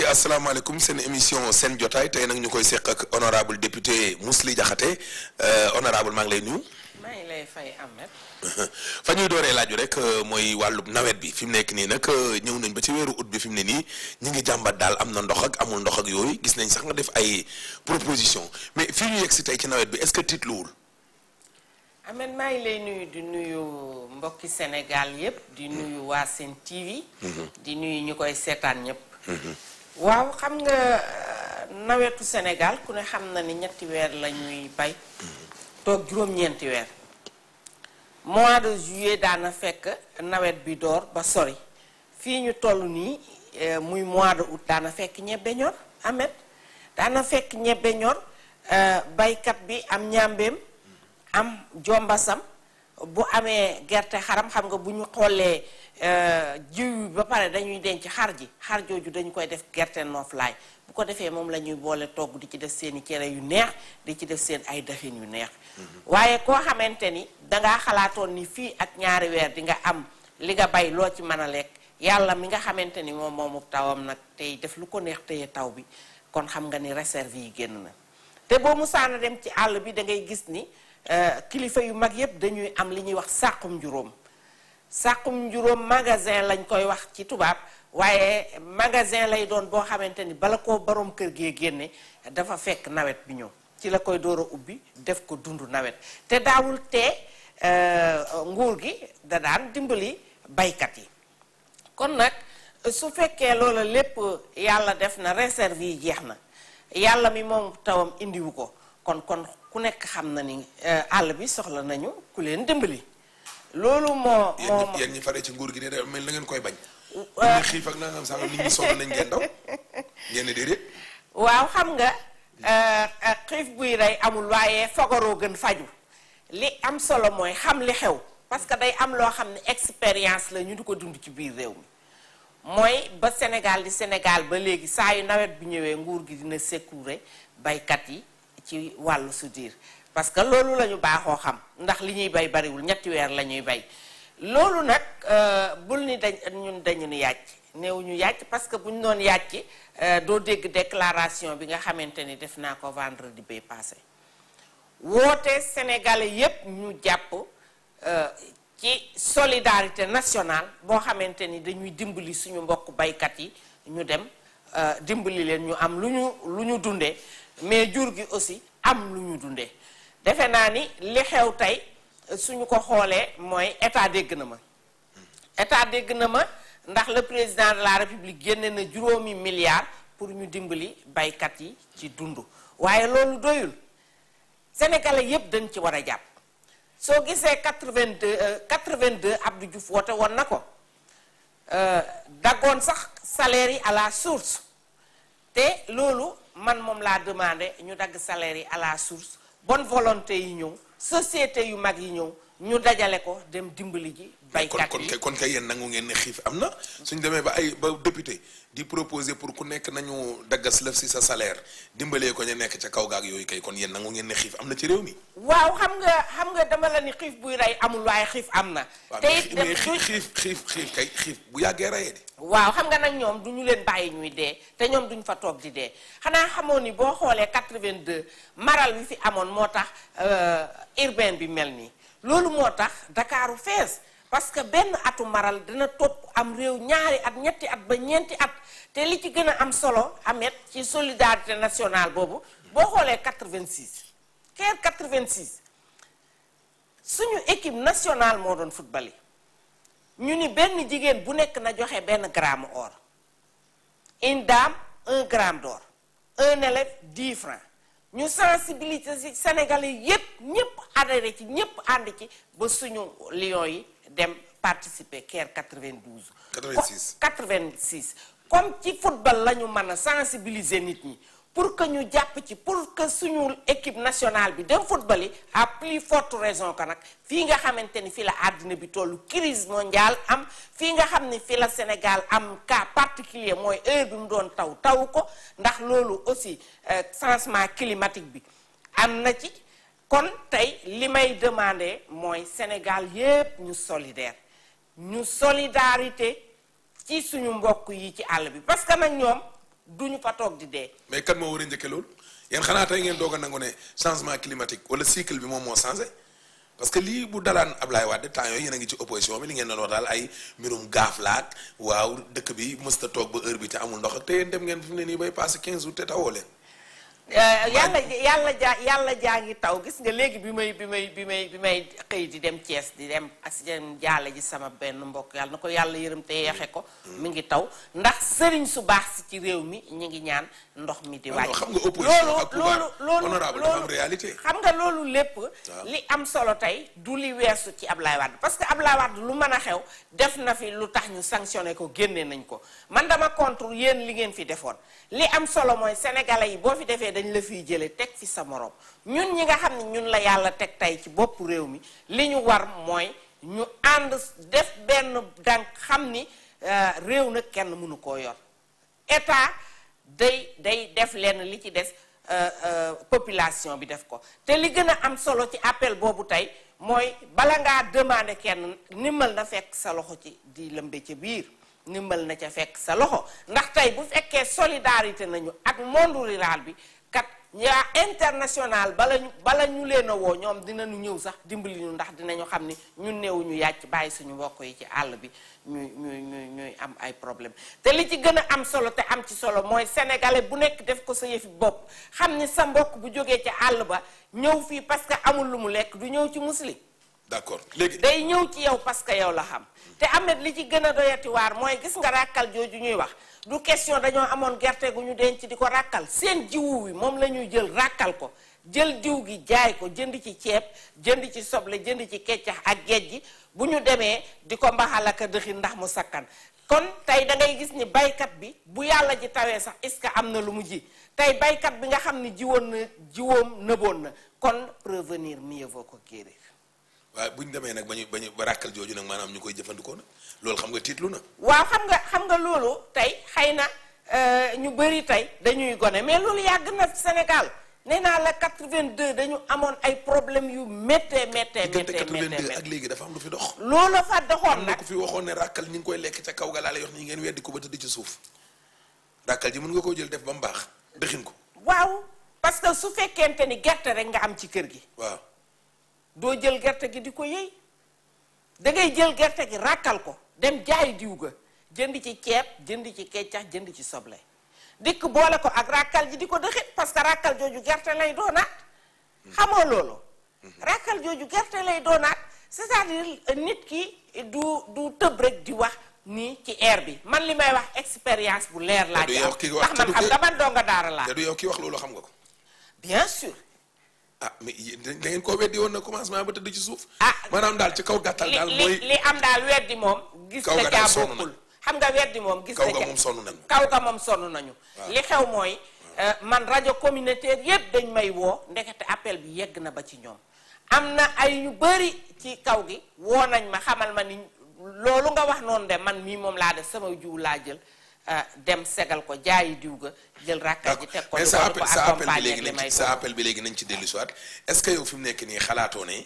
asalaamaaleykum seen émission seen jotaay tey nag ñu koy seq ak honorable député Mously Diakhaté honorable maa ngi lay nuyu. maa ngi lay fay Ahmed. fa ñuy dooree laaju rek mooy wàllu nawet bi fi mu nekk nii nag ñëw nañ ba ci weeru ut bi fi mu ne nii ñu ngi jàmbat daal am na ndox ak amul ndox ak yooyu gis nañ sax nga def ay proposition mais fii ñu yegg si tey ci nawet bi est-ce que tiitluwul. Ahmed maa ngi lay nuyu di nuyu mbokki Sénégal yépp di nuyu waa Sen TV. di nuyu ñu koy seetaan ñépp. waaw xam nga nawetu Sénégal ku ne xam na ni ñetti weer la ñuy bay. toog juróom-ñeenti weer. mois de juillet daana fekk nawet bi door ba sori fii ñu toll nii muy mois de août daana fekk ñebbe ñor Ahmed daana fekk ñebbe ñor baykat bi am ñàmbeem am jombasam bu amee gerte xaram xam nga bu ñu xoolee jiw ba pare dañuy denc xar ji xar jooju dañu koy def gerte nooflaay bu ko defee moom la ñuy boole togg di ci def seeni cere yu neex di ci def seen ay dëxin yu neex waaye koo xamante ni dangaa xalaatoon ni fii ak ñaari weer di nga am li nga bay loo ci mën a lekk yàlla mi nga xamante ni moom moomu tawam nag tey def lu ko neex téye taw bi kon xam nga ni réserve yi génn na te boo musaana dem ci àll bi da ngay gis ni kilifa yu mag yépp dañuy am li ñuy wax sàqum juróom sàqum juróom magasin lañ koy wax ci tubaab waaye magasin lay doon boo xamante ni bala koo borom kër gee génne dafa fekk nawet bi ñëw ci la koy door a ubbi def ko dund nawet te daawul tee nguur gi da daan dimbali baykat yi kon nag su fekkee loola lépp yàlla def na réserve yi jeex na yàlla mi moom tawam indiwu ko kon kon ku nekk xam na ni àll bi soxla nañu ku leen dimbali loolu moo moo yéen ñi faree ci nguur gi de mel na ngeen koy bañ. ñu xiif ak nangam sax nit ñi soxla nañ ngeen daw ngeen déedéet. waaw xam nga xiif buy rey amul waaye fagaroo gën faju li am solo mooy xam li xew parce que day am loo xam ne expérience la ñu di ko dund ci biir réew mi mooy ba Sénégal di Sénégal ba léegi saa yu nawet bi ñëwee nguur gi dina sécuré baykat yi ci wàllu su diir parce que loolu la ñu baaxoo xam ndax li ñuy bay bariwul ñetti weer la ñuy bay loolu nag bul ni dañ ñun dañu ni yàcc néew ñu yàcc parce que bu ñu doon yàcc doo dégg déclaration bi nga xamante ni def naa ko vendredi bay passé woote sénégalais yépp ñu jàpp ci solidarité nationale boo xamante ni dañuy dimbali suñu mbokk baykat yi ñu dem dimbali leen ñu am lu ñu lu ñu dundee mais jur gi aussi am lu ñu dundee defe naa ni li xew tey suñu ko xoolee mooy état dégg na ma état dégg na ma ndax le président de la république génne na juróomi milliards pour ñu dimbali baykat yi ci dund waaye loolu doyul sénégalais yépp dañ ci war a jàpp soo gisee 82 82 Abdou Diouf woote woon na ko daggoon sax salaire yi à la source te loolu man moom laa demandé ñu dagg salaire yi à la source bonne volonté yi ñëw société yu mag yi ñëw ñu dajale ko dem dimbali ji baykat kon yi kon kon kay yéen nangu ngeen ne xiif am na suñ demee ba ay ba député di proposer pour ku nekk nañu daggas lëf si sa salaire dimbalee ko ñu nekk ca kaw gaag yooyu kay kon yéen nangu ngeen ne xiif am na ci réew mi. waaw xam nga xam nga dama la ni xiif buy rey amul waaye xiif am na waaw te mais it mais du- xiif xiif xiif xiif kay xiif bu yàggee rayee de. waaw xam nga nag ñoom du ñu leen bàyyi ñuy dee te ñoom duñ fa toog di dee xanaa xamoon ni boo xoolee 82 maral bi fi amoon moo tax urbain bi mel nii loolu moo tax Dakaaru fees parce que benn atu maral dina topp am réew ñaari at ñetti at ba ñeenti at te li ci gën a am solo amet ci solidarité nationale boobu boo xoolee 86 keer 86 suñu équipe nationale moo doon football yi ñu ni benn jigéen bu nekk na joxe benn gramme or une dame un gramme d'or un élève 10 francs ñu sensibiliser ci Sénégalais yépp ñépp adhéré ci ñépp ànd ci ba suñu Lions yi dem participer Caire 92. 86. 86 comme ci football la ñu mën a sensibiliser nit ñi pour que ñu jàpp ci pour que suñu équipe nationale bi dem football yi à plus forte raison que nag fii nga xamante ni fii la àddina bi tollu crise mondiale am fii nga xam ni fii la Sénégal am cas particulier mooy heure bi mu doon taw taw ko ndax loolu aussi euh, changement climatique bi am na ci kon tey li may demander mooy Sénégal yépp ñu solidaire ñu solidarité ci suñu mbokk yi ci àll bi parce que nag ñoom duñu fa toog di dee mais kan moo war a njëkke loolu yéen xanaa tey ngeen doog a nangu ne changement climatique wala cycle bi moom moo changé parce que lii bu dalaan Ablaye Wade temps yooyu yéen a ngi ci opposition bi li ngeen doon wax daal ay mbirum gaaf laak waaw dëkk bi mësta toog ba heure bi te amul ndox ak te yéen dem ngeen fi mu ne nii bay passé 15 jours te tawoo leen yàlla yàlla jaa yàlla jaa ngi taw gis nga léegi bi may bi may bi may bi may xëy di dem Thiès di dem as dem jaale ji sama benn mbokk yàlla na ko yàlla yërëm te yeexe ko mi ngi taw ndax sëriñ su baax si ci réew mi ñu ngi ñaan ndox mi di wàcc xam nga opposition loolu ak pouvoir loolu loolu honorable dafa am réalité xam nga loolu lépp li am solo tey du li weesu ci Ablaye Wade parce que Ablaye Wade lu mën a xew def na fi lu tax ñu sanctionné ko génne nañ ko man dama contre yéen li ngeen fi defoon li am solo mooy sénégalais yi boo fi defee dañ la fiy jële teg fi sa morom ñun ñi nga xam ne ñun la yàlla teg tey ci bopp réew mi li ñu war mooy ñu ànd def benn dànk xam ni réew nag kenn mënu koo yor état day day def lenn li ci des population bi def ko te li gën a am solo ci appel boobu tey mooy bala ngaa demander kenn nimal na fekk sa loxo ci di lëmbe ca biir nimal na ca fekk sa loxo ndax tey bu fekkee solidarité nañu ak monde rural bi kat yaa international bala ñu bala ñu leen a woo ñoom dinañu ñëw sax dimbali ñu ndax dinañu xam ni ñun néewuñu yàcc bàyyi suñu mbokk yi ci àll bi ñuy ñuy ñuy ñuy am ay problème te li ci gën a am solo te am ci solo mooy sénégalais bu nekk def ko sa yëfi bopp xam ni sa mbokk bu jógee ci àll ba ñëw fii parce que amul lu mu lekk du ñëw ci muslim d'accord léegi day ñëw ci yow parce que yow la xam te amet li ci gën a doyati waar mooy gis nga ràkkal jooju ñuy wax du question dañoo amoon gerte gu ñu denc di ko ràkkal seen jiwu wi moom la ñuy jël ràkkal ko jël diw gi jaay ko jënd ci ceeb jënd ci soble jënd ci keccax ak géej gi bu ñu demee di ko mbaxal ak a dëxin ndax mu sakkan kon tey da ngay gis ni baykat bi bu yàlla ji tawee sax est-ce que am na lu mu ji tey baykat bi nga xam ni jiwoon na jiwoom nëboon na kon prévenir mieux vaut que guérir waaye bu ñu demee nag ba ñu ba ñu ba ràkkal jooju nag maanaam ñu koy jëfandikoo nag loolu xam nga tiitlu na waaw xam nga xam nga loolu tey xëy na ñu bëri tey dañuy gone mais loolu yàgg na Sénégal nee naa la 82 dañu amoon ay problème yu méttee méttee diggante méttee 82 méttee ak léegi dafa am lu fi dox loolu fa doxoon am na nag ko fi waxoon ne ràkkal ñi ngi koy lekk ca kaw ga laa lay wax nii ngeen weddi ko ba tëdd ci suuf ràkkal ji mën nga koo jël def ba mu baax dëxin ko waaw parce que su fekkente ni gerte rek nga am ci kër gi waaw doo jël gerte gi di ko yëy da ngay jël gerte gi ràkkal ko dem jaay diw ga jënd ci ceeb jënd ci keccax jënd ci soble dikk boole ko ak ràkkal ji di ko dëxit parce que ràkkal jooju gerte lay doonaat xamoo loolu ràkkal jooju gerte lay doonaat c'est-à-dire nit ki du du tëb rek di wax nii ci air bi man li may wax expérience bu leer laa du ci yow am ki wax ndax man te du xam ko- nga man donga daara laa te du yow ki wax loolu xam nga ko bien sûr ah mais yéen da ngeen koo weddi woon na commencement ba tëdd ci suuf Ah. maanaam daal ci kaw gàttal li daal li mooy li am daal weddi moom gis Kaw na ga caa daal sonn bokkul xam nga weddi moom gis kaw na ga ca moom sonn nañu kaw ga moom sonn nañu li xew mooy euh, man rajo communautaire yépp dañ may woo ndekete appel bi yegg na ba ci ñoom am na ay ñu bari ci kaw gi woo nañ ma xamal ma ni loolu nga wax noonu de man mii moom laa def sama jiw laa jël euh, dem segal ko jaayi diw ga jël rakkal ji teg ko mais di sa ko appel di ko sa appel bi accompagner léegi ak li nañ may ci sa doon. appel bi léegi nañ ci dellu siwaat est-ce que yow fi mu nekk nii xalaatoo ne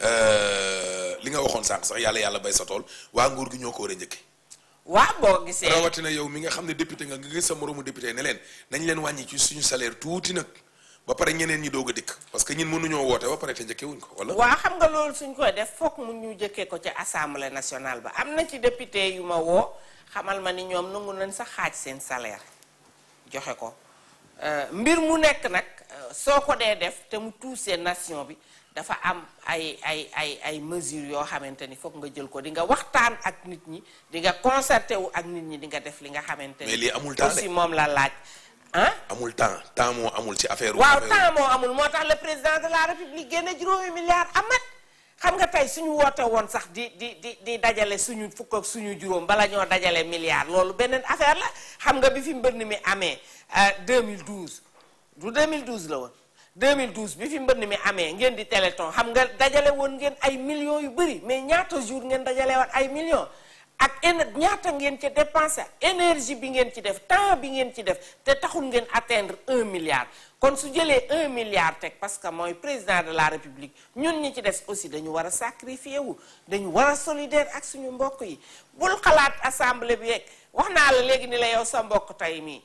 euh, li nga waxoon sànq sax yàlla yàlla bay sa tool waa nguur gi ñoo ko war a njëkke waa boo gisee rawatina yow mi nga xam ne député nga nga gis sa moroomu député ne leen nañ leen wàññi ci suñu salaire tuuti nag ba pare ñeneen ñi doog a dikk parce que ñun mënuñoo woote ba pare te njëkke wuñ ko wala waa xam nga loolu suñ koy def foog mu ñu jëkkee ko ci assemblée nationale ba am na ci député yu ma woo xamal ma ni ñoom nangu nañ sax xaaj seen salaire joxe ko Euh, mbir mu nekk nag euh, soo ko dee def te mu tuusee nation bi dafa am ay ay ay ay mesures yoo xamante ni foog nga jël ko di nga waxtaan ak nit ñi di nga concerté wu ak nit ñi di nga def li nga xamante ni Mais lii amul temps de. aussi moom la laaj ah amul temps temps moo amul ci affaire waaw affaire- temps moo amul moo tax le président de la république génne juróomi milliards amat xam nga tey suñu woote woon sax di di di di dajale suñu fukk ak suñu juróom bala ñoo dajale milliards loolu beneen affaire la xam nga bi fi mbënn mi amee euh, 2012 du 2012 la woon 2012 bi fi mbënn mi amee ngeen di téléthon xam nga dajale woon ngeen ay millions yu bëri mais ñaata jour ngeen dajale woon ay millions ak éne ñaata ngeen ci dépensé énergie bi ngeen ci def temps bi ngeen ci def te taxul ngeen atteindre un milliard kon su jëlee un milliard teg parce que mooy président de la république ñun ñi ci des aussi dañu war a sacrifier wu dañu war a solidaire ak suñu mbokk yi bul xalaat assemblée bi yeeg wax naa la léegi ni la yow sa mbokk tey mii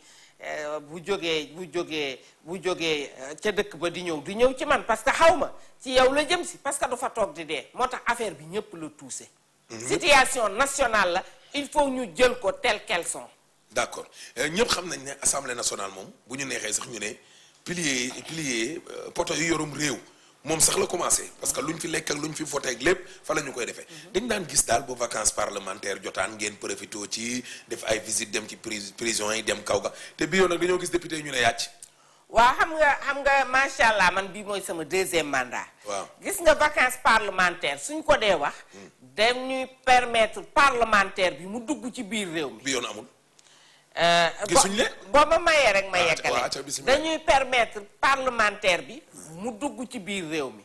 euh, bu jógee bu jógee bu jógee euh, ca dëkk ba di ñëw di ñëw ci man parce que xaw ma ci yow la jëm si parce que du fa toog di dee moo tax affaire bi ñëpp la touché. situation nationale la il faut ñu jël ko tel qu'elles sont. d'accord ñëpp xam nañ ne assemblée nationale moom bu ñu neexee sax ñu ne pilier pilier euh, poto yu yorum réew moom sax la commencé parce que lu ñu fi lekk ak lu ñu fi voté ak lépp fa la ñu koy defee. dañ daan gis daal bu vacances parlementaires jotaan ngeen profité ci def ay visite dem ci pris prison yi dem kaw ga te bii yoon nag dañoo gis député yi ñu ne yàcc. waaw xam nga xam nga macha allah man bii mooy sama deuxième mandat. waaw gis nga vacances parlementaires suñ ko dee wax. dañuy permettre parlementaire bi mu dugg ci biir réew mi. bi yoon amul. Euh, Gisuñ bo- leen? boo ma mayee rek ma Ah, yeggale waaw, ca bismillah. dañuy permettre parlementaire bi mu dugg ci biir réew mi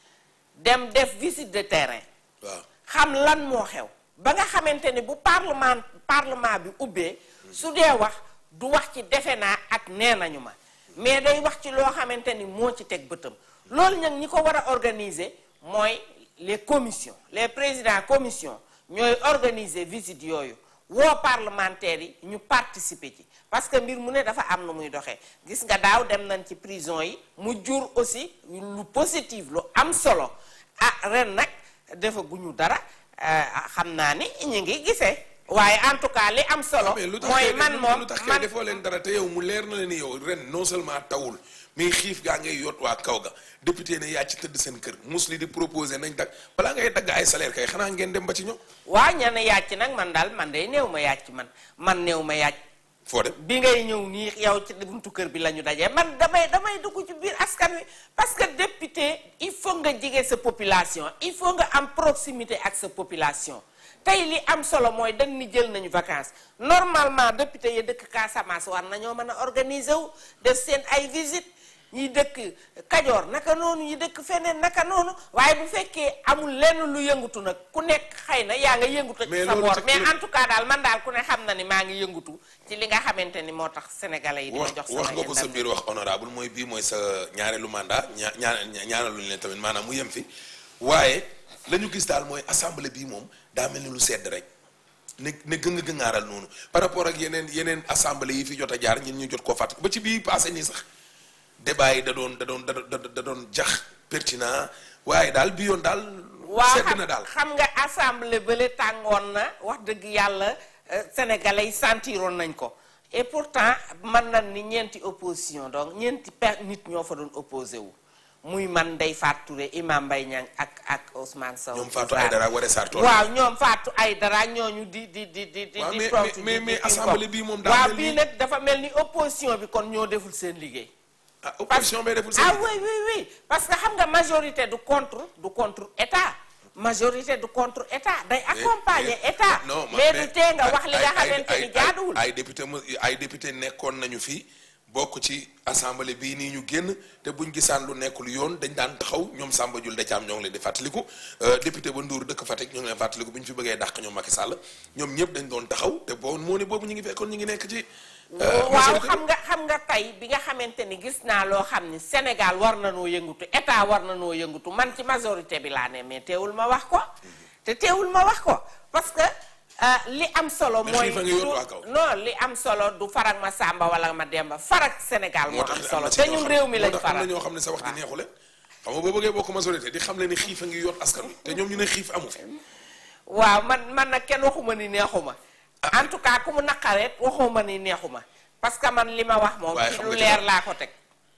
dem def visite de terrain waaw xam lan moo xew ba nga xamante ni bu parlement parlement bi ubbee su dee wax du wax ci defe naa ak nee nañu ma mais day wax ci loo xamante ni moo ci teg bëtam loolu nag ñi ko war a organiser mooy les commissions les présidents commission ñooy organiser visite yooyu woo parlementaires yi ñu participer ci parce que mbir mu ne dafa am na muy doxee gis nga daaw dem nañ ci prison yi mu jur aussi lu positif lu am solo ah ren nag defaguñu dara ah, xam naa ni ñu ngi gisee waaye en tout cas li am solo mais lu tax mooy kay man lu- moom lu tax kay man defoo leen dara te yow mu leer na leen ni yow ren non seulement tawul mais xiif gaa ngay yot waa kaw ga député ne yaa ci tëdd seen kër musli di proposé nañ dag balaa ngay dagg ay salaire kay xanaa ngeen dem ba ci ñoom waa ña ne yàcc nag man daal man day néew ma yàcc man man néew ma yàcc foo dem bi ngay ñëw nii yow ci buntu kër bi la ñu dajee man damay damay dugg ci biir askan wi parce que député il faut nga jege sa population il faut nga am proximité ak sa population tey li am solo mooy dañ ni jël nañu vacances normalement député yi dëkk Casamance war nañoo mën a organiser wu def seen ay visite ñi dëkk Kajoor naka noonu ñi dëkk feneen naka noonu waaye bu fekkee amul lenn lu yëngutu nag ku nekk xëy na yaa nga yëngutu ci Mais sa loolu boor ci- mais en tout cas daal man daal ku ne xam na ni maa ngi yëngutu ci li nga xamante ni moo tax sénégalais yi di ma wax jox wax sama nga ko sa internet. biir wax honorable mooy bii mooy sa ñaareelu mandat ñaa ñaa ñaanaluñu leen tamit maanaam mu yem fi waaye la ñu gis daal mooy assemblée bii moom daa mel ni lu sedd rek ne ne gëng gëngaaral noonu par rapport ak yeneen yeneen assemblée yi fi jot a jaar ñun ñu jot koo fàtt ba ci bii passé nii sax débat yi da doon da doon da doon da doon jax pertinent waaye daal bi yoon daal. waaw sedd xam na daal. xam nga assemblée bële tàngoon na wax dëgg yàlla euh, sénégalais yi sentiroon nañ ko et pourtant man na ni ñeenti opposition donc ñeenti per nit ñoo fa doon opposé wu muy man Ndeye Fatou Touré Imam Mbaye Niang ak ak Ousmane Sow. ñoom Fatou Aïdara ak Waré Sarr tool. waaw ñoom Fatou Aïdara ñooñu di di di di di waaw di mais- toog mais- ci mais- di- mais di- assemblée di- bii moom daa waaw mel bii ni- nag dafa mel ni opposition bi kon ñoo deful seen liggéey. ah opposition bay deful seen ah oui oui oui parce que xam nga majorité du contre du contre état majorité du contre état day accompagner état non mais du tee nga ay- wax li nga ay- xamante ay- ni ay- jaaduwul ay député mu ay député nekkoon nañu fi bokk ci assemblée bii nii ñu génn te buñ gisaan lu nekkul yoon dañ daan taxaw ñoom Samba Jul Decaam ñoo ngi leen di fàttaliku euh, député ba Ndour dëkk Fatick ñoo ngi leen fàttaliku bu ñu fi bëggee dàq ñoom Macky Sall ñoom ñëpp dañ doon taxaw te boo moo ne boobu ñu ngi fekkoon ñu ngi nekk ci euh, waaw majorité xam nga xam nga tey bi nga xamante ni gis naa loo xam ni Sénégal war na noo yëngutu état war na noo yëngutu man ci majorité bi laa ne mais teewul ma wax ko te teewul ma wax ko parce que euh, li am solo Mais mooy xiifa ngi yor du- waa kaw. non li am solo du farak ma Samba wala ma Demba farak Sénégal moo moo am tax am solo na ci te ñoo ñun xam- réew mi moo lañ tax am na faral ñoo xam ne sa wax di waaw. neexu leen xam nga boo bëggee bokk majorité di xam leen ni xiif a ngi yot askan wi te ñoom ñu ne xiif amu fi waaw man man nag kenn waxuma ni neexuma en tout cas ku mu naqareet waxuma ni neexuma parce que man li ma wax moom Waaye ci xam lu nga ci leer dara. laa ko teg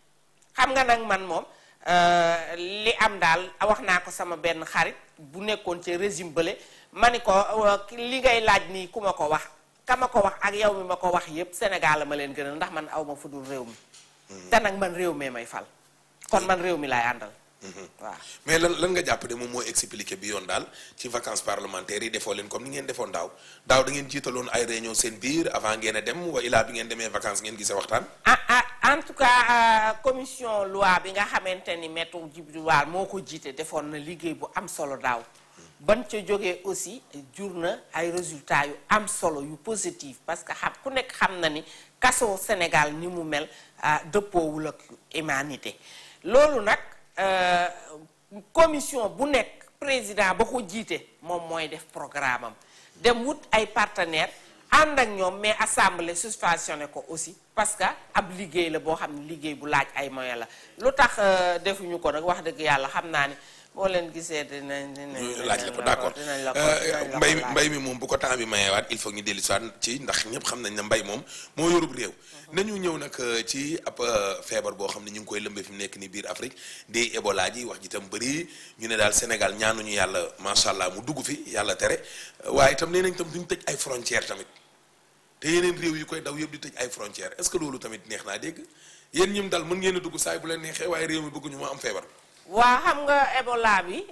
xam nga nag man moom euh, li am daal wax naa ko sama benn xarit bu nekkoon ci régime bële ma ni ko euh, ki- li ngay laaj nii ku ma ko wax ka ma ko wax ak yow mi ma ko wax yépp Sénégal la ma leen gënal ndax man aw ma fu dul réew mi te nag man réew mee may fal kon man réew mi laay àndal waaw mais lan lan nga jàpp ne moom mooy expliqué bi yoon daal ci vacances parlementaires yi defoo leen comme ni ngeen defoon daaw daaw da ngeen jiitaloon ay réunion seen biir avant ngeen a dem wa ilaa bi ngeen demee vacances ngeen gisee waxtaan ah ah en tout cas euh, commission loi bi nga xamante ni maître Djibril War moo ko jiite defoon na liggéey bu am solo daaw ban ca jógee aussi jur na ay résultats yu am solo yu positif parce que xam ku nekk xam na ni kaso Sénégal ni mu mel ah, dëppoowul ak humanité loolu nag euh, commission bu nekk président ba ko jiite moom mooy def programme am dem wut ay partenaires ànd ak ñoom mais assemblée suspensionné ko aussi parce que ab liggéey la boo xam ne liggéey bu laaj ay moyens la lu tax defuñu ko nag wax dëgg yàlla xam naa ni boo leen gisee dinañ dinañ laaj la ko d'accord dinañ la ko dinañ la ko mbay laaj. mbay mi moom bu ko temps bi mayewaat il faut ñu dellu soit ci ndax ñëpp xam nañ ne mbay moom moo yorub réew nañu ñëw nag ci ab feebar boo xam ne ñu ngi koy lëmbee fi mu nekk ni biir Afrique di Ebola ji wax ji tam bëri ñu ne daal Sénégal ñaanuñu yàlla macha allah mu dugg fi yàlla tere waaye itam nee nañ tam duñ tëj ay frontières tamit te yeneen réew yi koy daw yëpp di tëj ay frontières est-ce que loolu tamit neex naa dégg yéen ñim daal mën ngeen a dugg saay bu leen neexee waaye réew mi bëgguñu ma am feebar waa xam nga Ebola bi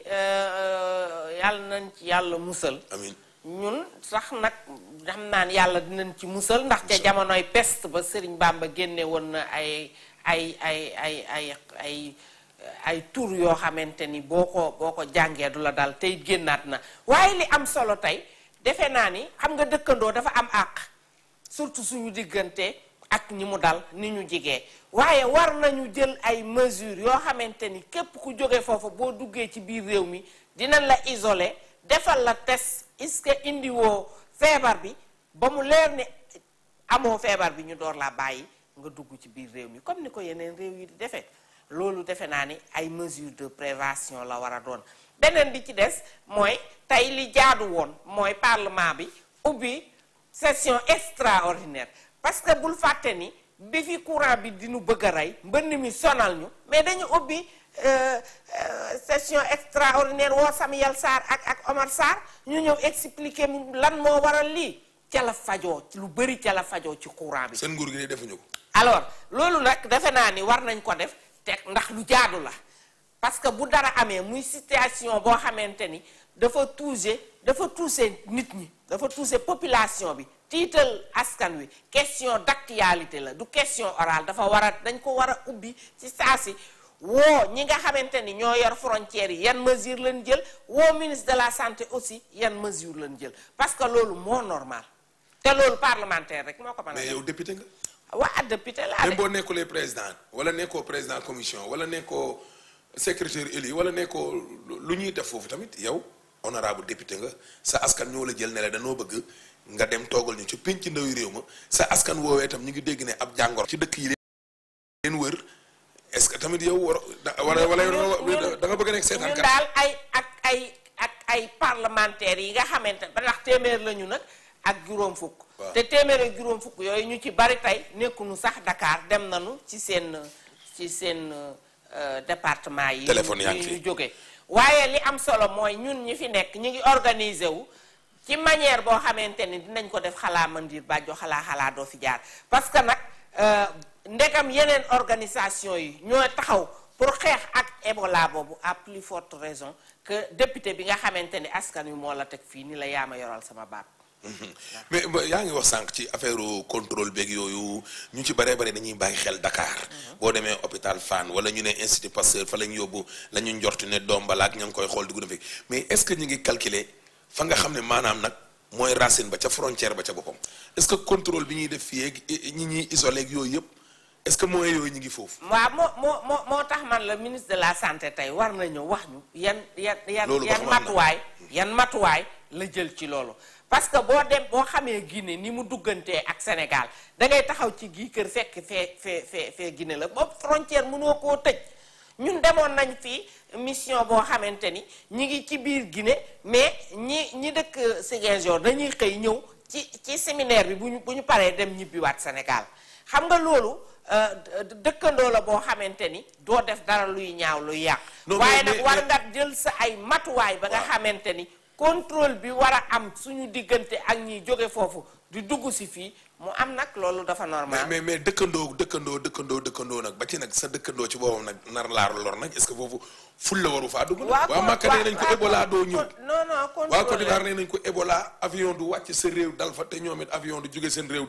yàlla nañ ci yàlla musal amiin ñun sax nag xam naan yàlla dinañ ci musal ndax ca jamonoy peste ba Sëriñ Bàmba génne woon na ay ay ay ay ay ay ay tur yoo xamante ni boo ko boo ko jàngee du la dal tey génnaat na waaye li am solo tey defe naa ni xam nga dëkkandoo dafa am àq surtout suñu diggante ak ñi mu dal ni ñu jigee waaye war nañu jël ay mesures yoo xamante ni képp ku jóge foofu boo duggee ci biir réew mi dinañ la isoler defal la test est-ce que indiwoo feebar bi ba mu leer ne amoo feebar bi ñu door laa bàyyi nga dugg ci biir réew mi comme ni ko yeneen réew yi di defee loolu defe naa ni ay mesures de prévention la war a doon beneen bi ci des mooy tey li jaadu woon mooy parlement bi ubbi session extraordinaire parce que bul fàtte ni bi fi courant bi dinu bëgg a rey mbënn mi sonal ñu mais dañu ubbi euh, euh, session extraordinaire woo Samuel Sarr ak ak Omar Sarr ñu ñëw expliquer mu lan moo waral lii ca la fajoo lu bëri ca la fajoo ci courant bi seen nguur gi de defuñu ko alors loolu nag defe naa ni war nañ ko def te ndax lu jaadu la parce que bu dara amee muy situation boo xamante ni dafa toucher dafa toucher nit ñi dafa toucher population bi tiital askan wi question d'actualité la du question orale dafa war a dañ ko war a ubbi ci saa si woo ñi nga xamante ni ñoo yor frontières yi yan mesure lañ jël woo ministre de la santé aussi yan mesure lañ jël parce que loolu moo normal te loolu parlementaire rek moo ko mën a mais def yow député nga waa député laa même de boo nekkulee président wala nekkoo président commission wala nekkoo secrétaire élu wala nekkoo lu ñuy def foofu tamit yow honorable député nga sa askan ñoo la jël ne la danoo bëgg nga dem toogal ñu ci pénc ndawi réew ma sa askan woowee tam ñu ngi dégg ne ab jàngoro ci dëkk yi leen wër est-ce que tamit yow war da- wala wala yow da nga bëgg a nekk seetaan ñun kat daal ay ak ay ak ay parlementaires yi nga xamante ba ndax téeméer lañu nag ak juróom fukk Waaw. te téeméer ak juróom fukk yooyu ñu ci bari tey nekkuñu sax Dakar dem nañu ci seen ci seen euh, département yi Téléphone yaa ngi ñu fi. ñu jóge waaye li am solo mooy ñun ñi fi nekk ñu ngi organiser wu ci manière boo xamante ni dinañ ko def xalaa mandir bàjjo xalaa xalaa doo fi jaar parce que nag euh, ndegam yeneen organisation yi ñoo taxaw pour xeex ak Ebola boobu à plus forte raison que député bi nga xamante ni askan wi moo la teg fii ni la yaa ma yoral sama baat mais ba- yaa ngi wax sànq ci affaire contrôle beeg yooyu ñu ci baree bare dañuy bàyyi xel Dakar boo demee hôpital Fann wala ñu ne institut Pasteur fa la ñu yóbbu la ñu njort ne doom balaak ña ngi koy xool dugg na fi mais est-ce que ñu ngi calculer fa nga xam ne maanaam nag mooy racine ba ca frontière ba ca boppam est-ce que contrôle bi ñuy def fii ak ñi ñuy isolé ak yooyu yëpp est-ce que moyens yooyu ñu ngi foofu. waaw moo moo moo moo tax man la ministre de la santé tey war na ñëw wax ñu yan yan yan Loolu ba yan xam am na. matuwaay yan matuwaay la jël ci loolu parce que boo dem boo xamee Guinée ni mu duggantee ak Sénégal da ngay taxaw ci gii kër fekk fee fee fee fee Guinée la boobu frontière mënoo koo tëj ñun demoon nañ fi mission boo xamante ni ñi ngi ci biir Guinée mais ñi ñi dëkk Ziguinchor dañuy xëy ñëw ci ci séminaire bi bu ñu bu ñu paree dem ñibbiwaat Sénégal xam nga loolu euh, dë- dëkkandoo la boo xamante ni doo def dara luy ñaaw luy yàq Non, waaye mais- nag mais- war mais- nga jël sa ay matuwaay ba nga Waaw. xamante ni contrôle bi war a am suñu diggante ak ñiy jóge foofu di dugg si fii mu am nag loolu dafa mais normal mais mais dëkkandoo dëkkandoo dëkkandoo dëkkandoo nag ba ci nag sa dëkkandoo ci boppam nag nar laa lor nag est-ce que foofu ful la waru faa dugg. nag waa Màkka nee nañ ko Ebola doo ñëw. non non waa Côte d'Ivoire contrôle nee nañ ko Ebola avion du wàcc sa réew dal fa te ñoom it avion du jóge seen réew dem fa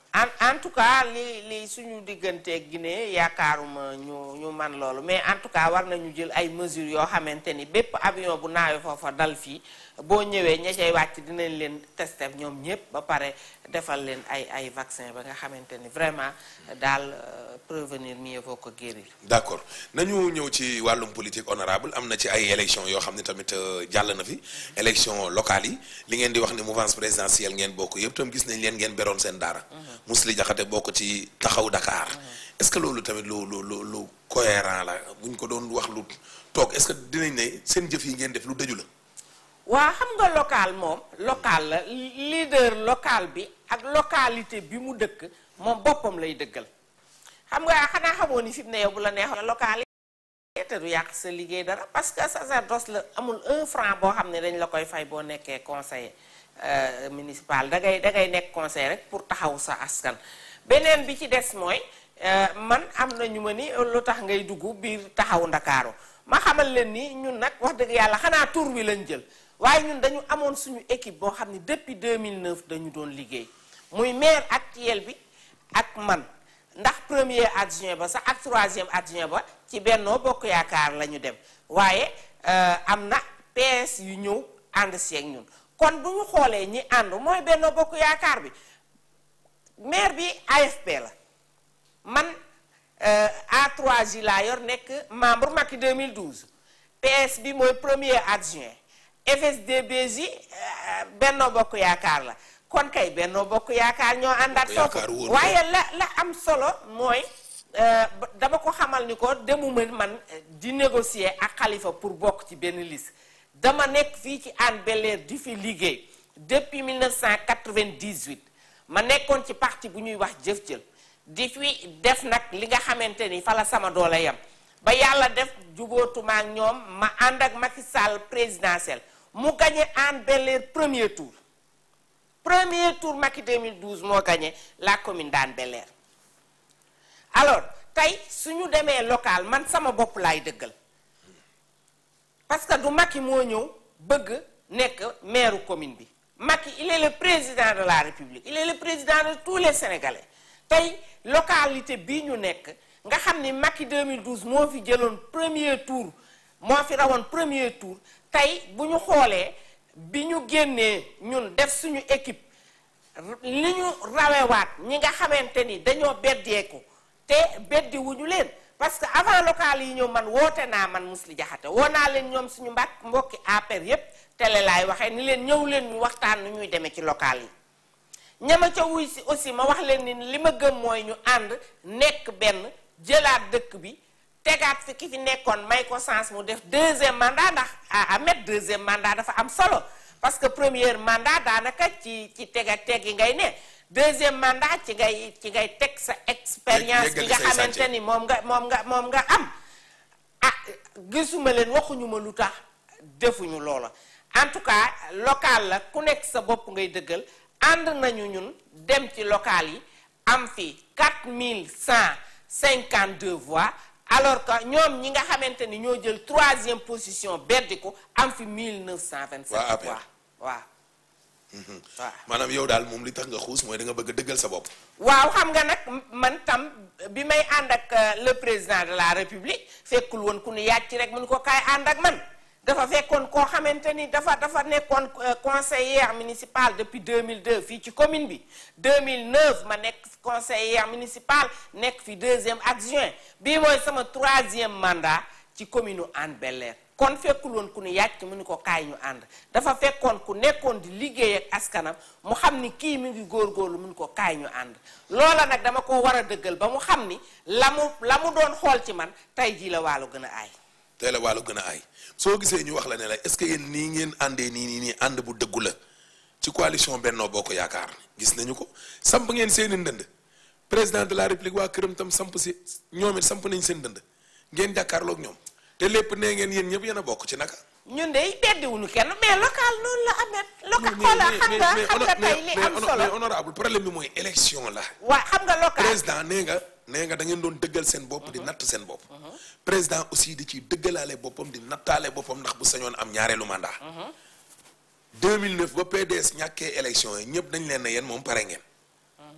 en en tout cas li li suñu digganteeg Guinée yaakaaruma ñu ñu man loolu mais en tout cas war nañu jël ay mesures yoo xamante ni bépp avion bu naawee foofa dal fii boo ñëwee ña cay wàcc dinañ leen tester ñoom ñëpp ba pare defal leen ay ay vaccin ba nga xamante ni vraiment daal prévenir mieux vaut que guérir. d'accord nañu ñëw ci wàllum politique honorable am na ci ay élections yoo xam ne tamit jàll na fi élection locale yi li ngeen di wax ne mouvance présidentielle ngeen bokk yëpp tam gis nañ leen ngeen beroon seen daara. Mously Diakhaté bokk ci taxaw Dakar. est-ce que loolu tamit lu lu lu lu cohérent la bu ñu ko doon wax lu toog est-ce que dinañ ne seen jëf yi ngeen def lu dëju la. waa xam nga local moom local la leader local bi ak localité bi mu dëkk moom boppam lay dëggal xam nga xanaa xamoo ni fi mu ne yow bu la neexoon local yi te du yàq sa liggéey dara parce que sacerdoce la amul un franc boo xam ne dañ la koy fay boo nekkee conseiller municipal da ngay da ngay nekk conseiller rek pour taxaw sa askan beneen bi ci des mooy man am na ñu ma ni lu tax ngay dugg biir taxaw ndakaaru ma xamal leen ni ñun nag wax dëgg yàlla xanaa tur wi lañ jël waaye ñun dañu amoon suñu équipe boo xam ne depuis 2009 dañu doon liggéey muy maire actuel bi ak man ndax premier adjoint ba sax ak troisième adjoint ba ci Benno Bokk Yaakaar la ñu dem waaye am na PS yu ñëw ànd si ak ñun kon bu ñu xoolee ñi ànd mooy Benno Bokk Yaakaar bi maire bi AFP la man A3J laa yor nekk membre Macky 2012 PS bi mooy premier adjoint FSD/BJ Benno Bokk Yaakaar la kon kay Benno Bokk Yaakaar ñoo àndaat foofu waaye la la am solo mooy dama ko xamal ni ko demuma man di négocier ak Khalifa pour bokk ci benn liste dama nekk fii ci Hann Bel-Air di fi liggéey depuis 1998 ma nekkoon ci parti bu ñuy wax jëf jël di fi def nag li nga xamante ni fa la sama doole yam ba yàlla def jubóotuma ak ñoom ma ànd ak Macky Sall présidentiel mu gagné Hann Bel-Air premier tour premier tour Macky 2012 moo gagné la commune d'Hann Bel-Air alors tey suñu demee local man sama bopp laay dëggal parce que du Macky moo ñëw bëgg nekk maire commune bi Macky il est le président de la République il est le président de tous les Sénégalais tey localité bii ñu nekk nga xam ni Macky 2012 moo fi jëloon premier tour moo fi rawoon premier tour tey bu ñu xoolee bi ñu génnee ñun def suñu équipe li ñu rawewaat ñi nga xamante ni dañoo beddeeku te beddi wuñu leen parce que avant local yi ñëw man woote naa man Mously Diakhaté woo naa leen ñoom suñu mbàkk mbokki APR yépp télé laay waxee ni leen ñëw leen ñu waxtaan nu ñuy demee ci local yi ñama ca wuy si aussi ma wax leen ni li ma gëm mooy ñu ànd nekk benn jëlaat dëkk bi tegaat fi ki fi nekkoon may ko sens mu def deuxième mandat ndax à mettre deuxième mandat dafa am solo parce que premier mandat daanaka ci ci teg ak teg yi ngay ne deuxième mandat ci ngay ci ngay teg sa expérience bi nga xamante ni moom nga moom nga moom nga am ah gisuma leen waxuñu ma lu tax defuñu loola en tout cas local la ku nekk sa bopp ngay dëggal ànd nañu ñun dem ci local yi am fi 4152 voix alors que ñoom ñi nga xamante ni ñoo jël troisième position beddi ko am fi 1927 voix waaw waaw maanaam yow daal moom li tax nga xuus mooy da nga bëgg a dëggal sa bopp waaw xam nga nag man tam bi may ànd ak le président de la république fekkul woon ku ni yàcc rek mu ni ko kaay ànd ak man dafa fekkoon koo xamante ni dafa dafa nekkoon conseillère municipale depuis 2002 fii ci commune bi 2009 ma nekk conseillère municipale nekk fi deuxième adjoint bii mooy sama troisième mandat ci commune u Hann Bel-Air kon fekkul woon ku ni yàcc mu ni ko kaay ñu ànd dafa fekkoon ku nekkoon di liggéey ak askanam mu xam ni kii mi ngi góorgóorlu mu ni ko kaay ñu ànd loola nag dama ko war a dëggal ba mu xam ni la mu la mu doon xool ci man tey jii la wàllu gën a aay tey la wàllu gën a aay soo gisee ñu wax la ne la est-ce que yéen nii ngeen àndee nii nii nii ànd bu dëggu la ci coalition Benno Bokk Yaakaar gis nañu ko samp ngeen seeni ndënd président de la république waa këram tam samp si ñoom it samp nañ seen ndënd ngeen jàkkaarloog ñoom te lépp nee ngeen yéen ñëpp yéen a bokk ci naka. ñun de beddiwuñu kenn mais local noonu la amee. local xoolal xam nga xam nga tey li am solo mais honorable problème bi mooy élection la. waa xam nga local président nee nga nee nga da ngeen doon dëggal seen bopp di natt seen bopp. président aussi di ciy dëggalaale boppam di nattaale boppam ndax bu sañoon am ñaareelu mandat. 2009 ba PDS ñàkkee élection yi ñëpp dañ leen ne yéen moom pare ngeen.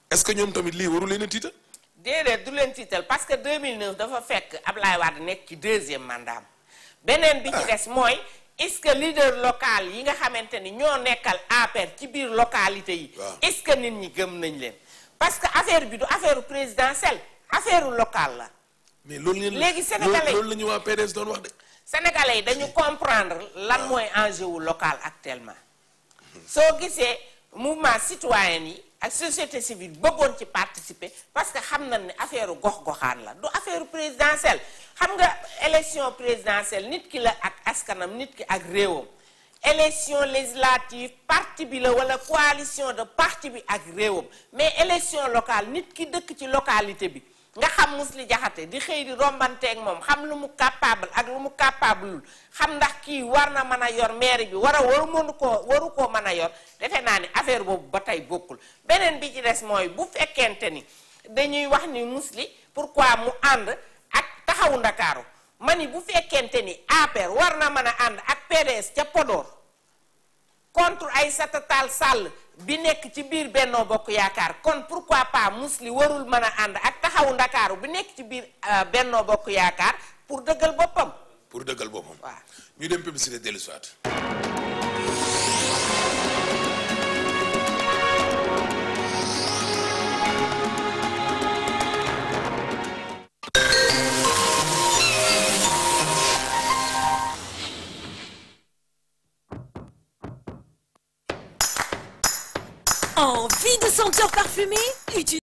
est-ce que ñoom tamit lii waru leen a tiital déedéet du leen tiital parce que 2009 dafa fekk Ablaye Wade nekk ci deuxième mandat beneen bi ci des mooy est-ce que leader local yi nga xamante ni ñoo nekkal APR ci biir localité yi. Waaw. est-ce que nit ñi gëm nañ leen. parce que affaire bi du affaire présidentielle affaire locale la. mais loolu ngeen Léegi Sénégalais- loolu la ñu waa PDS doon wax de Sénégalais yi dañu comprendre lan mooy enjeu wu local actuellement soo gisee mouvement citoyen yi ak société civile bëggoon ci participer parce que xam nañ ne affaire gox-goxaan la du affaire présidentielle xam nga élection présidentielle nit ki la ak askanam nit ki ak réewam élection législative parti bi la wala coalition de parti bi ak réewam mais élection locale nit ki dëkk ci localité bi nga xam Mously Diakhaté di xëy di rombanteeg moom xam lu mu capable ak lu mu capable xam ndax kii war na mën a yor mairie bi war a waru mënu koo waru koo mën a yor defe naa ni affaire boobu ba tey bokkul beneen bi ci des mooy bu fekkente ni dañuy wax ni Mously pourquoi mu ànd ak taxawu ndakaaru ma ni bu fekkente ni APR war na mën a ànd ak PDS ca Podor contre Aïssata Tall Sall bi nekk ci biir Benno Bokk Yaakaar kon pourquoi pas Mously warul mën a ànd ak taxawu ndakaaru bi nekk ci biir euh, Benno Bokk Yaakaar pour dëggal boppam pour dëggal boppam waaw ñu dem publicité dellu siwaat Envie de senteur parfumé Utilise